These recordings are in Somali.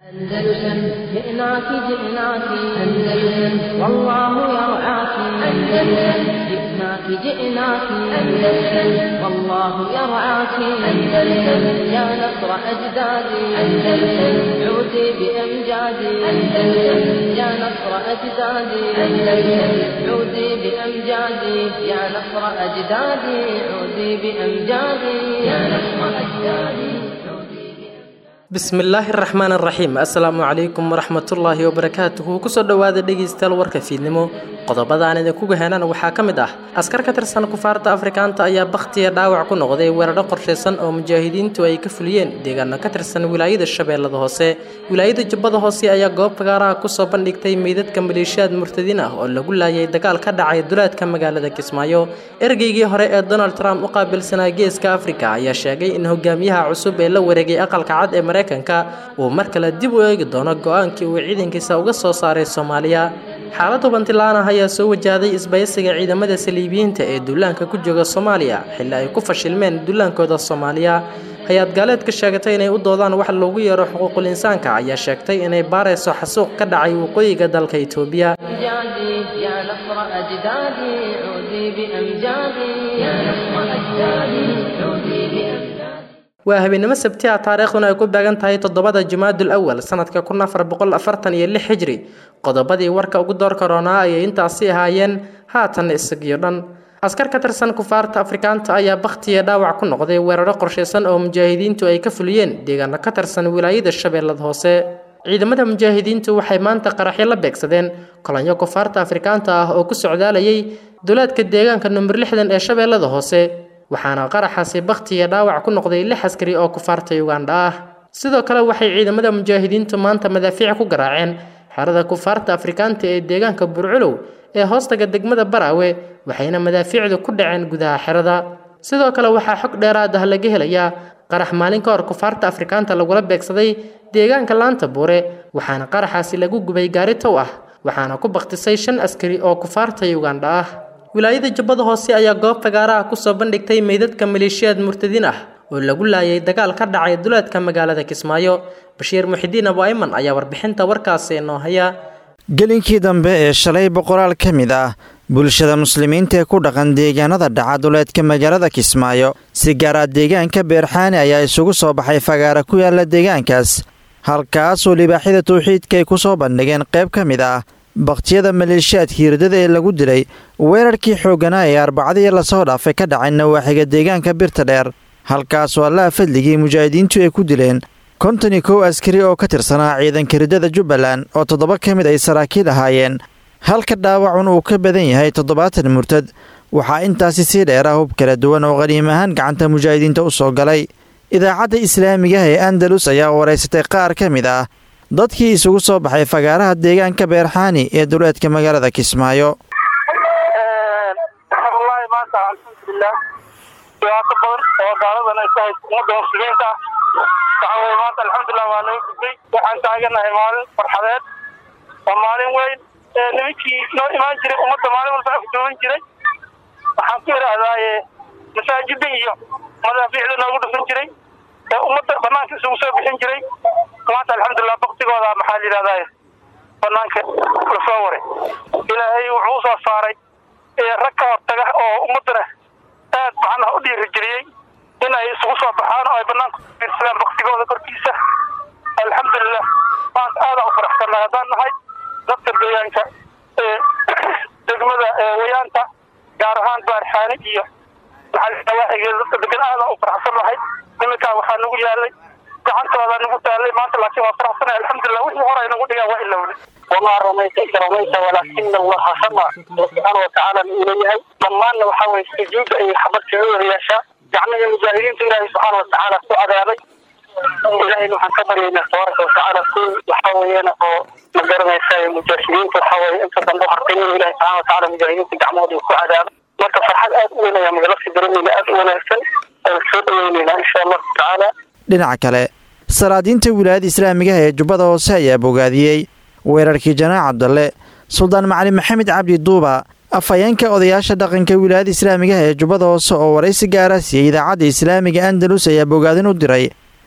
أندلسن جئناك جئناك أندلسن والله يرعاك أندلسن جئناك جئناك أندلسن والله يرعاك أندلسن يا نصر أجدادي أندلسن عودي بأمجادي أندلسن يا نصر أجدادي أندلسن عودي بأمجادي يا نصر أجدادي عودي بأمجادي يا نصر أجدادي bismillaahi raxmaan raxiim assalaamu calaykum waraxmatullaahi wabarakaatuhu kusoo dhowaada dhegaystayaal warka fiidnimo qodobadaan idinkuga henan waxaa ka mid ah askar ka tirsan kufaarta afrikaanta ayaa bakhtiya dhaawac ku noqday weeraro qorshaysan oo mujaahidiintu ay ka fuliyeen deegaano ka tirsan wilaayada shabeellada hoose wilaayada jubbada hoose ayaa goob fagaaraha kusoo bandhigtay meydadka maleeshiyaad murtadiin ah oo lagu laayay dagaal ka dhacay duleedka magaalada kismaayo ergeygii hore ee donald trump u qaabilsanaa geeska afrika ayaa sheegay in hogaamiyaha cusub ee la wareegay aqalka cad ee mareykanka uu mar kale dib u eegi doono go-aankii uu ciidankiisa uga soo saaray soomaaliya xaalad hubantilaanah ayaa soo wajahday isbaysiga ciidamada saliibiyiinta ee duulaanka ku jooga soomaaliya xilli ay ku fashilmeen duulaankooda soomaaliya hay-ad gaaleedka sheegatay inay u doodaan wax loogu yeero xuquuqul insaanka ayaa sheegtay inay baarayso xasuuq ka dhacay waqooyiga dalka itoobiya waa habeenimo sabti ah taariikhduna ay ku beegan tahay toddobada jumaadul awal sanadka kun afar boqol afartan iyo lix xijri qodobadii warka ugu door karoonaa ayay intaasi ahaayeen haatan isagiyo dhan askar ka tirsan kufaarta afrikaanta ayaa bakhtiya dhaawac ku noqday weeraro qorshaysan oo mujaahidiintu ay ka fuliyeen deegaano ka tirsan wilaayada shabeellada hoose ciidamada mujaahidiintu waxay maanta qaraxyo la beegsadeen kolonyo kufaarta afrikaanta ah oo ku socdaalayay duleedka deegaanka number lixdan ee shabeellada hoose waxaana qaraxaasi bakhtiya dhaawac ku noqday lix askari oo kufaarta ugandha ah sidoo kale waxay ciidamada mujaahidiintu maanta madaafiic ku garaaceen xerada kufaarta afrikaanta ee deegaanka burculow ee hoostaga degmada baraawe waxayna madaafiicdu ku dhaceen gudaha xerada sidoo kale waxaa xog dheeraad ah laga helayaa qarax maalin ka hor kufaarta afrikaanta lagula beegsaday deegaanka laanta buure waxaana qaraxaasi lagu gubay gaari tow ah waxaana ku bakhtisay shan askari oo kufaarta ugandha ah wilaayada jubbada hoose ayaa goob fagaaraha kusoo bandhigtay meydadka maleeshiyaad murtadiin ah oo lagu laayay dagaal ka dhacay duleedka magaalada kismaayo bashiir muxidiin abu ayman ayaa warbixinta warkaasi inoo haya gelinkii dambe ee shalay boqoraal ka mid ah bulshada muslimiinta ee ku dhaqan deegaanada dhaca duleedka magaalada kismaayo si gaara deegaanka beerxaani ayaa isugu soo baxay fagaara ku yaala deegaankaas halkaasoo libaaxyada tawxiidka ay ku soo bandhigeen qayb ka mid ah bakhtiyada maleeshiyaadka hirdada ee lagu dilay weerarkii xoogganaa ee arbacadii lasoo dhaafay ka dhacay nawaaxiga deegaanka birta dheer halkaasoo allaha fadligii mujaahidiintu ay ku dileen konton iyo kow askari oo ka tirsanaa ciidanka hirdada jubbaland oo toddoba ka mid ay saraakiil ahaayeen halka dhaawacun uu ka badan yahay toddobaatan murtad waxaa intaasi sii dheera hub kala duwan oo qaniim ahaan gacanta mujaahidiinta u soo galay idaacadda islaamigaha ee andalus ayaa waraysatay qaar ka mid ah dadkii isugu soo baxay fagaaraha deegaanka beerxaani ee duleedka magaalada kismaayo wallaahi maanta alxamdulilah dhibaato badan oo gaaladan ay ku hayso ummadda muslimiinta waxa weye maanta alxamdulilah waa laga gudbay waxaan taaganahay maalin farxadeed waa maalin weyn nimankii noo imaan jiray ummadda maalin walba afduuban jiray waxaan ku idhaahdaaye masaajida iyo madaafiicda noogu dhufan jiray ee ummadda banaanka isugu soo bixin jiray maanta alxamdulilah baktigooda maxaa la yidhahdaa banaanka lasoo waray ilaahay wuxuu usoo saaray rag ka hortaga oo ummadana aad macnaha u dhiirigeliyey in ay isugu soo baxaan oo ay banaanka ufiirsadaan baktigooda korkiisa alxamdulilah maanta aadaan u faraxsannahay haddaan nahay dadka deegaanka degmada wayaanta gaar ahaan baarxaani iyo maxaa dadka degan aadaan u faraxsannahay niminkaa waxaa nagu yaalay gacantooda nagu taalay maanta laakiin waa faraxsanay alxamdulilah wixii hore ay nagu dhigaan waa ilowday wamaa ramayta id ramayta walaakina allaha sama subxaana watacaala uu leeyahay dhammaanna waxaa weye sujuudda ay xabadka u wada yeeshaa gacmihii mujaahidiinta ilaahay subxaana watacaala ku cadaabay ilahayna waxaan ka baryaynaa tabaaraka watacaala kuwi waxaa weeyana oo ma garanaysa mujaahidiinta waxaa weye inta dambe u hartay inuu ilahay subxana watacaala mujaahidiinta gacmahooda ku cadaabay marka farxad aad u weyn ayaa magalasi daremayna aad u wanaagsan aan soo dhaweyneynaa insha allahu tacaala dhinaca kale salaadiinta wilaayada islaamigaha ee jubbada hoose ayaa bogaadiyey weerarkii janaac cabdalle suldaan macalin maxamed cabdi duuba afhayeenka odayaasha dhaqanka wilaayada islaamigaha ee jubbada hoose oo waraysi gaara siiyey idaacadda islaamiga andalus ayaa bogaadin u diray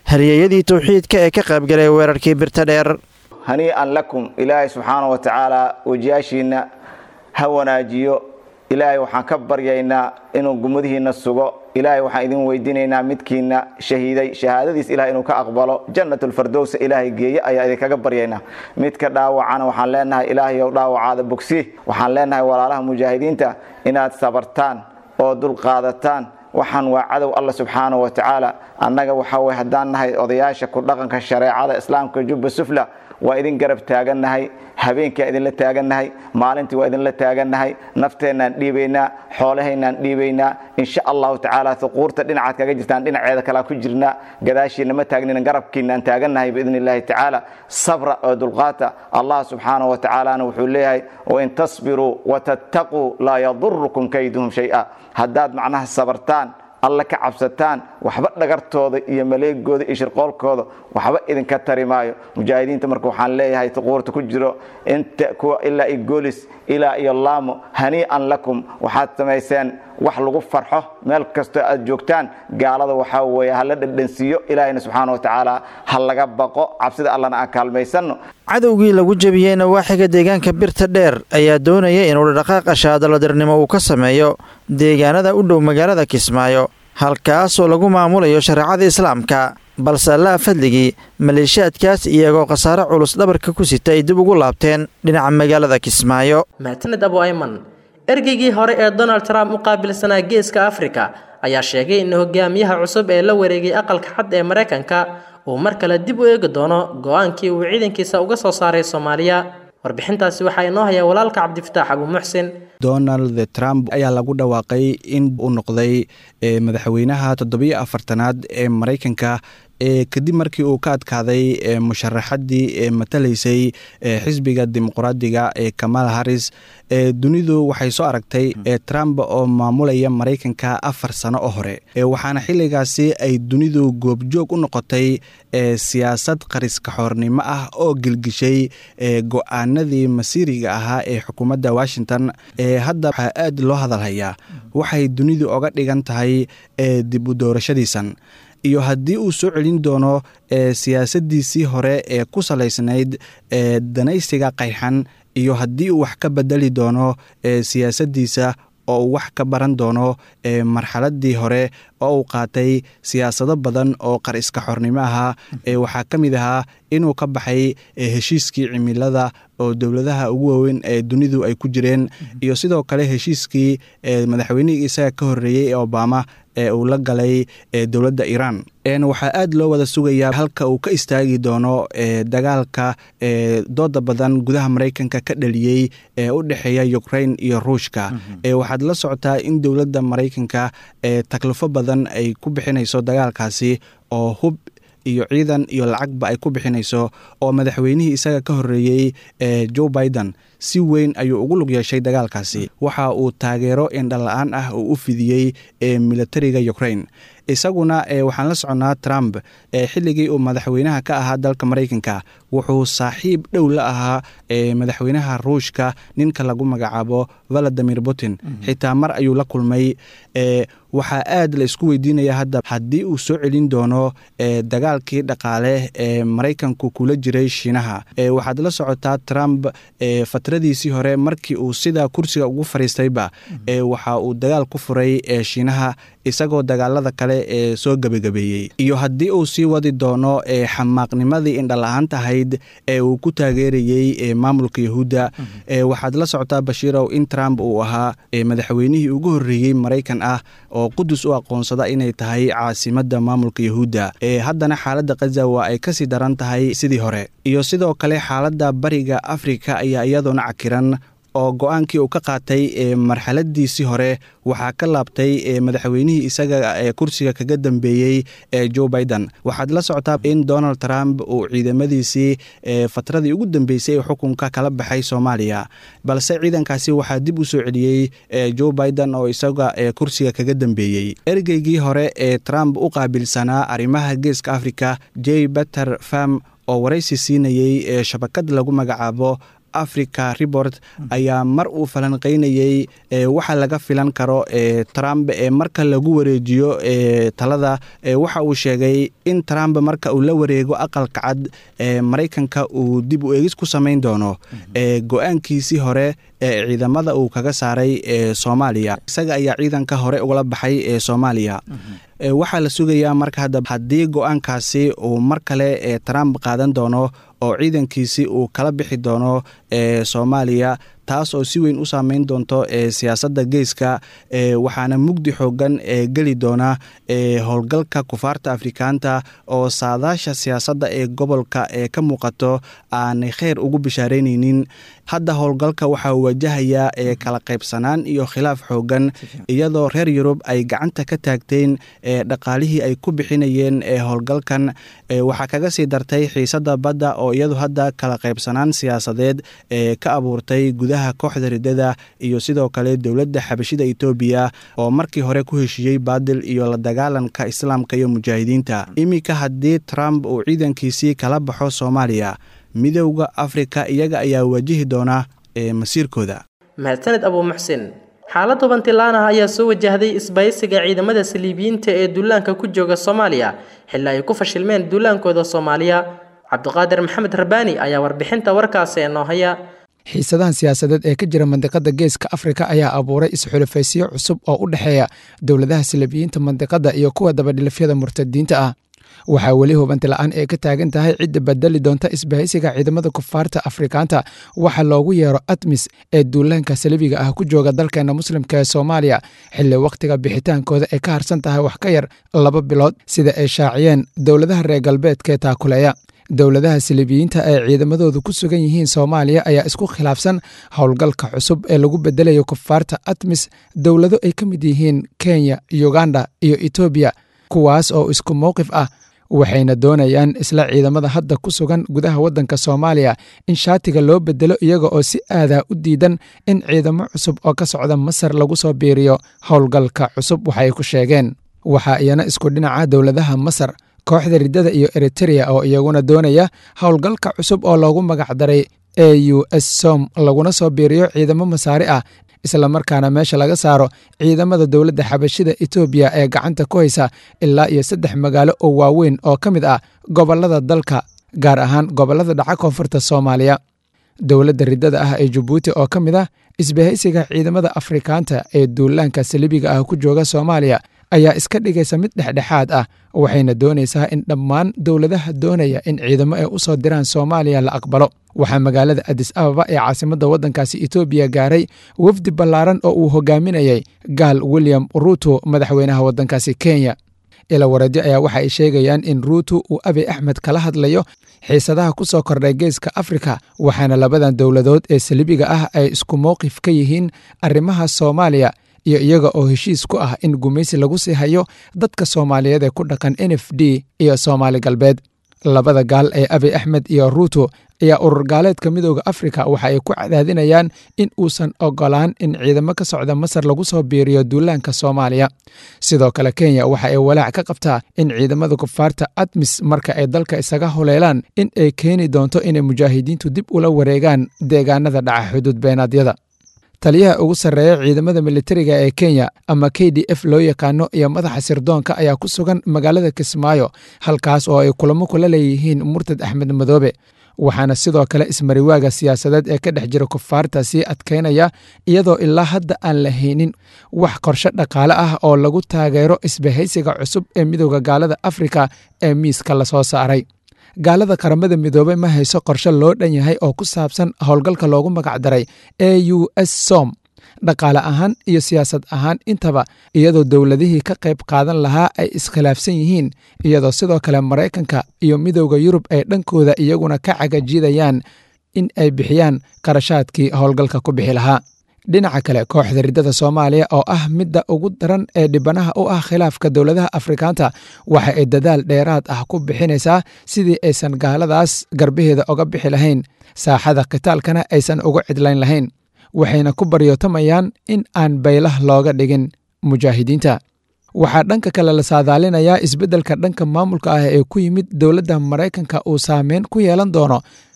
haryeyadii tawxiidka ee ka qaybgalay weerarkii birta dheer hanii'an lakum ilaahay subxaana wa tacaala wejiyaashiinna ha wanaajiyo ilaahay waxaan ka baryaynaa inuu gumadihiinna sugo ilaahay waxaan idin weydiinaynaa midkiina shahiiday shahaadadiis ilahay inuu ka aqbalo jannatulfardowsa ilaahay geeye ayaa idinkaga baryaynaa midka dhaawacana waxaan leenahay ilaahayow dhaawacaada bogsi waxaan leenahay walaalaha mujaahidiinta inaad sabartaan oo dulqaadataan waxaan waa cadow alla subxaana wa tacaala annaga waxaa weye haddaan nahay odayaasha ku dhaqanka shareecada islaamka jubba sufla waa idin garab taagannahay habeenkiaan idinla taagannahay maalintii waa idinla taagannahay nafteennaan dhiibaynaa xoolahaynaan dhiibaynaa insha allahu tacaala huquurta dhinacaad kaga jirtaan dhinaceeda kalea ku jirnaa gadaashiina ma taagnina garabkiinaan taagannahay biidni illaahi tacaala sabra oo dulqaata allah subxaana wa tacaalana wuxuu leeyahay wain tasbiruu watattaquu laa yadurukum kayduhum shay-a haddaad macnaha sabartaan alla ka cabsataan waxba dhagartooda iyo maleegooda iyo shirqoolkooda waxba idinka tari maayo mujaahidiinta marka waxaan leeyahay tuquurta ku jiro inta kuwa ilaa iyo goolis ilaa iyo laamo hanii'an lakum waxaad samayseen wax lagu farxo meel kastoo aad joogtaan gaalada waxaa weeye hala dhadhansiiyo ilaahayna subxaana wa tacaala ha laga baqo cabsida allana aan kaalmaysanno cadowgii lagu jebiyey nawaaxiga deegaanka birta dheer ayaa doonaya inuu dhaqaaqa shaadaladirnimo uu ka sameeyo deegaanada u dhow magaalada kismaayo halkaasoo lagu maamulayo shareecada islaamka balse allaha fadligii maleeshiyaadkaas iyagoo khasaare culus dhabarka ku sita ay dib ugu laabteen dhinaca magaalada kismaayo mahadsaned abu ayman ergeygii hore ee donald trump u qaabilsanaa geeska afrika ayaa sheegay in hogaamiyaha cusub ee la wareegay aqalka xad ee maraykanka uu mar kale dib u eegi doono go-aankii uu ciidankiisa uga soo saaray soomaaliya warbixintaasi waxaa inoo hayaa walaalka cabdifataax abu muxsin donald trump ayaa lagu dhawaaqay in uu noqday madaxweynaha toddobiyo afartanaad ee maraykanka kadib markii uu ka adkaaday musharaxadii matalaysay xisbiga dimuqraadiga ee kamal haris dunidu waxay soo aragtay trump oo maamulaya maraykanka afar sano oo hore waxaana xilligaasi ay dunidu goobjoog u noqotay siyaasad qariskaxoornimo ah oo gelgishay go-aanadii masiiriga ahaa ee xukuumadda washington hadda waxaa aad loo hadalhayaa waxay dunidu oga dhigan tahay dib u doorashadiisan iyo haddii uu soo celin doono siyaasadiisii hore ee ku salaysnayd danaysiga qayxan iyo haddii uu wax ka bedeli doono siyaasadiisa oo uu wax ka baran doono marxaladii hore oo uu qaatay siyaasado badan oo qar iska xornimo ahaa waxaa ka mid ahaa inuu ka baxay heshiiskii cimilada oo dowladaha ugu waaweyn ee dunidu ay ku jireen iyo sidoo kale heshiiskii madaxweynihii isaga ka horeeyey ee obama ee uu la galay dowladda iiraan waxaa aad loo wada sugayaa halka uu ka istaagi doono dagaalka dooda badan gudaha maraykanka ka dhaliyey ee u dhexeeya ukrain iyo ruushka waxaad la socotaa in dowladda maraykanka taklifo badan ay ku bixinayso dagaalkaasi oo hub iyo ciidan iyo lacagba ay ku bixinayso oo madaxweynihii isaga ka horeeyey joe biden si weyn ayuu ugu lug yeeshay dagaalkaasi waxa uu taageero indhala-aan ah uu u fidiyey militariga ukrain isaguna waxaan la soconnaa trump xilligii uu madaxweynaha ka ahaa dalka maraykanka wuxuu saaxiib dhow la ahaa madaxweynaha ruushka ninka lagu magacaabo valadimir putin xitaa mar ayuu la kulmay waxaa aad la isku weydiinaya hadda haddii uu soo celin doono dagaalkii dhaqaale ee maraykanku kula jiray shiinaha waxaad la socotaa trump fatradiisii hore markii uu sidaa kursiga ugu fariistayba waxa uu dagaal ku furay shiinaha isagoo dagaalada kale ee soo gebagabeeyey iyo haddii uu sii wadi doono xamaaqnimadii indhala-aanta ahayd ee uu ku taageerayey maamulka yahuudda waxaad la socotaa bashiirow in trump uu ahaa madaxweynihii ugu horreeyey maraykan ah oo qudus u aqoonsada inay tahay caasimadda maamulka yahuudda haddana xaaladda khaza waa ay kasii daran tahay sidii hore iyo sidoo kale xaaladda bariga afrika ayaa iyadoona cakiran oo go-aankii uu ka qaatay marxaladiisii hore waxaa ka laabtay madaxweynihii isaga ee kursiga kaga dambeeyey ee joe biden waxaad la socotaa in donald trump uu ciidamadiisii fatradii ugu dambeysay ee xukunka kala baxay soomaaliya balse ciidankaasi waxaa dib u soo celiyey joe biden oo isaga kursiga kaga dambeeyey ergeygii hore ee trump u qaabilsanaa arrimaha geeska africa j beter fam oo waraysi siinayey shabakad lagu magacaabo africa report ayaa mar uu falanqeynayey waxa laga filan karo trump marka lagu wareejiyo talada waxa uu sheegay in trump marka uu la wareego aqalka cad maraykanka uu dib u eegis ku samayn doono go-aankiisii hore ee ciidamada uu kaga saaray soomaaliya isaga ayaa ciidanka hore ugala baxay ee soomaaliya waxaa la sugayaa marka hadda haddii go-aankaasi uu mar kale trump qaadan doono oo ciidankiisi uu kala bixi doono soomaaliya taas oo si weyn u saameyn doonto siyaasadda geeska waxaana mugdi xoogan geli doona howlgalka kufaarta afrikaanta oo saadaasha siyaasadda ee gobolka ee ka muuqato aanay kheyr ugu bishaaraynaynin hadda howlgalka waxaa wajahayaa kala qaybsanaan iyo khilaaf xoogan iyadoo reer yurub ay gacanta ka taagteen dhaqaalihii ay ku bixinayeen howlgalkan waxaa kaga sii dartay xiisadda badda oo iyadu hadda kala qaybsanaan siyaasadeed ee ka abuurtay gudaha kooxda riddada iyo sidoo kale dowladda xabashida etoobiya oo markii hore ku heshiiyey baadil iyo la dagaalanka islaamka iyo mujaahidiinta iminka haddii trump uu ciidankiisii kala baxo soomaaliya midowda afrika iyaga ayaa wajihi doona masiirkooda mahadsaned abuu muxsin xaalad hubantilaan ah ayaa soo wajahday isbaysiga ciidamada saliibiyiinta ee duulaanka ku jooga soomaaliya xilli ay ku fashilmeen duulaankooda soomaaliya cabdiqaadir maxamed rabaani ayaa warbixinta warkaasi noo haya xiisadahan siyaasadeed ee ka jira mandiqada geeska afrika ayaa abuuray isxulafaysiyo cusub oo u dhexeeya dowladaha saliibiyiinta mandiqada iyo kuwa dabadhilifyada murtadiinta ah waxaa weli hubanti la-aan ee ka taagan tahay cidda badeli doonta isbahaysiga ciidamada kufaarta afrikaanta waxa loogu yeero admis ee duulaanka saliibiga ah ku jooga dalkeena muslimka ee soomaaliya xilli wakhtiga bixitaankooda ay ka harsan tahay wax ka yar laba bilood sida ay shaaciyeen dowladaha reer galbeedkaee taakuleeya dowladaha saliibiyiinta ee ciidamadoodu ku sugan yihiin soomaaliya ayaa isku khilaafsan howlgalka cusub ee lagu bedelayo kufaarta admis dowlado ay ka mid yihiin kenya uganda iyo etoobiya kuwaas oo isku mowqif ah waxayna doonayaan isla ciidamada hadda ku sugan gudaha waddanka soomaaliya in shaatiga loo bedelo iyaga oo si aadaa u diidan in ciidamo cusub oo ka socda masar lagu soo biiriyo howlgalka cusub waxay ku sheegeen waxaa iyana isku dhinaca dowladaha masar kooxda riddada iyo eritereya oo iyaguna doonaya howlgalka cusub oo loogu magacdaray e u s som laguna soo biiriyo ciidamo masaari ah islamarkaana meesha laga saaro ciidamada dowladda xabashida etoobiya ee gacanta ku haysa ilaa iyo saddex magaalo oo waaweyn oo ka mid ah gobollada dalka gaar ahaan gobollada dhaca koonfurta soomaaliya dowladda riddada ah ee jabuuti oo ka mid ah isbahaysiga ciidamada afrikaanta ee duulaanka saliibiga ah ku jooga soomaaliya ayaa iska dhigaysa mid dhexdhexaad ah waxayna doonaysaa in dhammaan dowladaha doonaya in ciidamo ay u soo diraan soomaaliya la aqbalo waxaa magaalada adis ababa ee caasimadda waddankaasi etoobiya gaaray wafdi ballaaran oo uu hogaaminayay gaal william ruuto madaxweynaha waddankaasi kenya ila waradyo ayaa waxa ay sheegayaan in ruuto uu abi axmed kala hadlayo xiisadaha ku soo kordhay geeska afrika waxaana labadan dowladood ee saliibiga ah ay isku mowqif ka yihiin arrimaha soomaaliya iyo iyaga oo heshiis ku ah in gumaysi lagu sii hayo dadka soomaaliyeed ee ku dhaqan n f d iyo soomaali galbeed labada gaal ee abi axmed iyo ruuto ayaa urur gaaleedka midooda afrika waxa ay ku cadaadinayaan in uusan ogolaan in ciidamo ka socda masar lagu soo biiriyo duulaanka soomaaliya sidoo kale kenya waxa ay walaac ka qabtaa in ciidamada kufaarta admis marka ay dalka isaga huleelaan in ay keeni doonto inay mujaahidiintu dib ula wareegaan deegaanada dhaca xuduud beenaadyada taliyaha ugu sarreeya ciidamada militariga ee kenya ama k d f loo yaqaano iyo madaxa sirdoonka ayaa ku sugan magaalada kismaayo halkaas oo ay kulamo kula leeyihiin murtad axmed madoobe waxaana sidoo kale ismariwaaga siyaasadeed ee ka dhex jira kufaarta sii adkaynaya iyadoo ilaa hadda aan la haynin wax qorshe dhaqaale ah oo lagu taageero isbahaysiga cusub ee midooda gaalada afrika ee miiska lasoo saaray gaalada qaramada midoobey ma hayso qorshe loo dhan yahay oo ku saabsan howlgalka loogu magacdaray e u s som dhaqaale ahaan iyo siyaasad ahaan intaba iyadoo dowladihii ka qayb qaadan lahaa ay iskhilaafsan yihiin iyadoo sidoo kale maraykanka iyo midowda yurub ay dhankooda iyaguna ka cagajiidayaan in ay bixiyaan qarashaadkii howlgalka ku bixi lahaa dhinaca kale kooxda riddada soomaaliya oo ah midda ugu daran ee dhibanaha u ah khilaafka dowladaha afrikaanta waxa ay dadaal dheeraad ah ku bixinaysaa sidii aysan gaaladaas garbaheeda oga bixi lahayn saaxada khitaalkana aysan uga cidlayn lahayn waxayna ku baryootamayaan in aan baylah looga dhigin mujaahidiinta waxaa dhanka kale la saadaalinayaa isbeddelka dhanka maamulka ah ee ku yimid dowladda maraykanka uu saameyn ku yeelan doono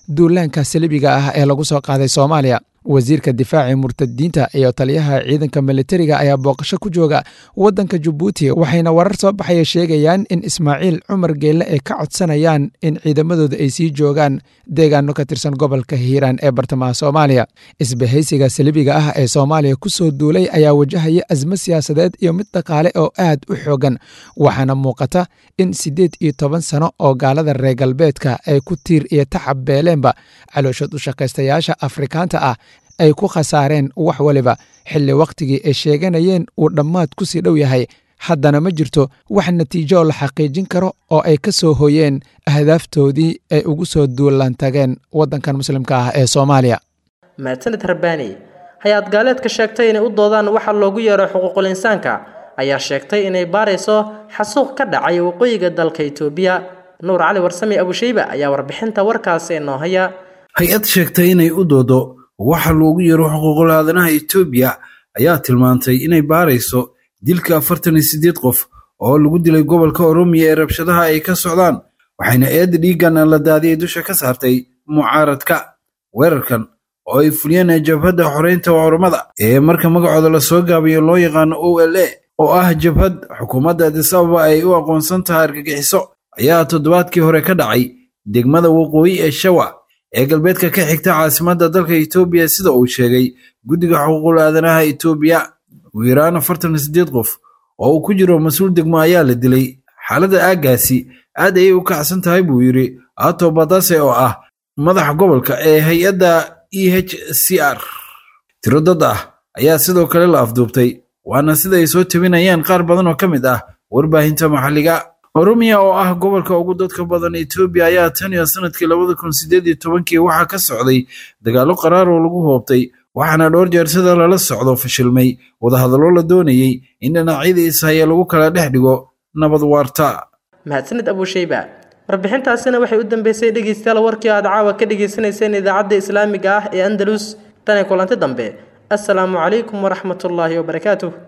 duulaanka salibiga ah ee lagu soo qaaday soomaaliya wasiirka difaaci murtadiinta iyo taliyaha ciidanka militariga ayaa booqasho ku jooga waddanka jabuuti waxayna warar soo baxaya sheegayaan in ismaaciil cumar geelle ay ka codsanayaan in ciidamadooda ay sii joogaan deegaano ka tirsan gobolka hiiraan ee bartamaha soomaaliya isbahaysiga salibiga ah ee soomaaliya ku soo duulay ayaa wajahaya asmo siyaasadeed iyo mid dhaqaale oo aad u xoogan waxaana muuqata in siddeed iyo toban sano oo gaalada reer galbeedka ay ku tiir iyo tacab beeleenba calooshood u shaqaystayaasha afrikaanta ah ay ku khasaareen wax waliba xilli wakhtigii ay sheeganayeen uu dhammaad ku sii dhow yahay haddana ma jirto wax natiijo oo la xaqiijin karo oo ay ka soo hoyeen ahdaaftoodii ay ugu soo duulaan tageen waddankan muslimka ah ee soomaaliya mahadsanid rabbaani hay-ad gaaleedka sheegtay inay u doodaan waxa loogu yeero xuquuqul insaanka ayaa sheegtay inay baarayso xasuuq ka dhacay waqooyiga dalka itoobiya nuur cali warsame abushayba ayaa warbixinta warkaasi inoo haya hay-ad sheegtay inay u doodo waxa loogu yeero xuquuqul aadanaha itoobiya ayaa tilmaantay inay baarayso dilka afartan iyo siddeed qof oo lagu dilay gobolka oromiya ee rabshadaha ay ka socdaan waxayna eedda dhiiggan la daadiyay dusha ka saartay mucaaradka weerarkan oo ay fuliyeen jabhadda xoreynta oromada ee marka magacooda lasoo gaabayo loo yaqaano o l a oo ah jabhad xukuumadda adis ababa ay u aqoonsan tahay argagixiso ayaa toddobaadkii hore ka dhacay degmada waqooyi ee shawa ee galbeedka ka xigta caasimadda dalka itoobiya sida uu sheegay guddiga xuquuqul aadanaha itoobiya ugu yaraan afartan iyo siddeed qof oo uu ku jiro mas-uul degmo ayaa la dilay xaaladda aaggaasi aad ayay u kacsan tahay buu yidhi ato badase oo ah madaxa gobolka ee hay-adda e h c r tiro dad ah ayaa sidoo kale la afduubtay waana sida ay soo tabinayaan qaar badan oo ka mid ah warbaahinta maxalliga oromiya oo ah gobolka ugu dadka badan etoobiya ayaa tan iyo sanadkii labada kun sideed iyo tobankii waxaa ka socday dagaallo qaraar oo lagu hoobtay waxaana dhowr jeer sida lala socdo fashilmay wadahadallo la doonayey in dhinacyada ishaya lagu kala dhex dhigo nabad waarta mahadsanid abushayba warbixintaasina waxay u dambeysay dhegeystayaal warkii aad caawa ka dhagaysanayseen idaacadda islaamiga ah ee andalus tan iyo kulanti dambe assalaamu calaykum waraxmatullaahi wabarakaatuh